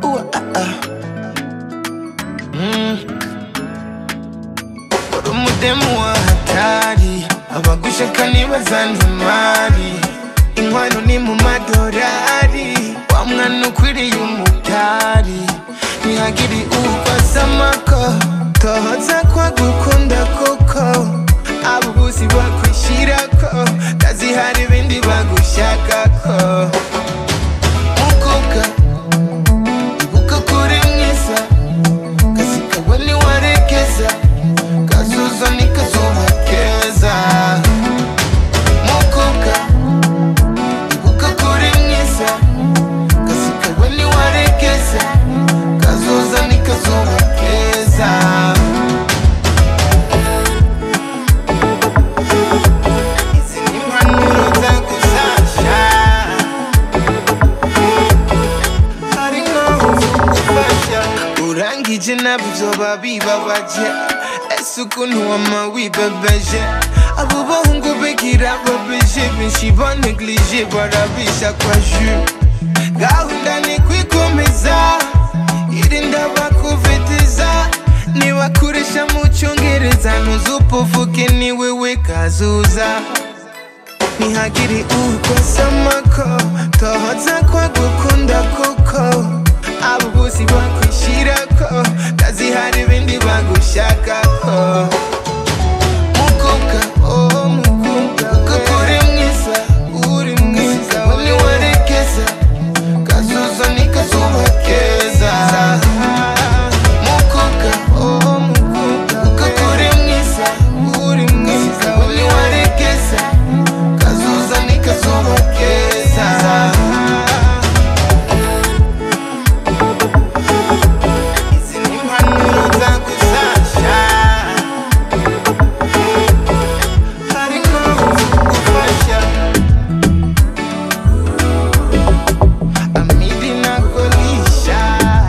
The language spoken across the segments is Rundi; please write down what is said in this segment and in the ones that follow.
Ooh, ah, ah. Mm. uri umudemu wa hatari abagushaka nibaza ntimari inkwano ni mu madorari wa mwana ukwiriye umutari ntihagiri ubasamako tohoza kwa gukunda kuko abo buzi bakwishirako kazi hari ibindi bagushakako mukobwa ibuka kuri mwiza kazi kawe niwarekeza kazuza nikazuba keza mukobwa ibuka kuri mwiza kazi kawe niwarekeza kazuza nikazuba keza izi ni impanuro zagusasha hari nkaho zigufasha urangije nabyo byoba bibabaje ese ukuntu wama wibebeje abo bahungu bigira babeje benshi baneglige barabisha kwa ju gahunda ni kwikomeza irinda bakuvitiza nibakoresha mu cyongereza ntuzupuvuge ni wewe kazuza ntihagire ukosamako tohoza kwa gukunda kuko abo bose bakwishirako kazi hari ibindi bagushakako mukobwa oh mukobwa kuko uri mwiza uri mwiza niwarekeza kazuza nikazuba keza mukobwa oh mukobwa kuko uri mwiza uri mwiza niwarekeza kazuza nikazuba keza izi ni impanuro zagusasha hari nkaho zigufasha amidi nakolisha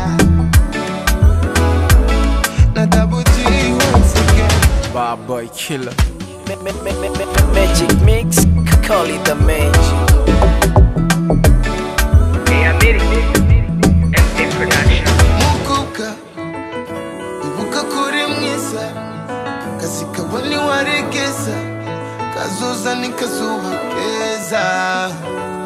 na double G once again Bad boy killer. Ma- ma- ma- ma- ma- Magic mix, call it the magic. mukobwa ibuka kuri mwiza kazi kawe niwaregeza kazoza nikazuba keza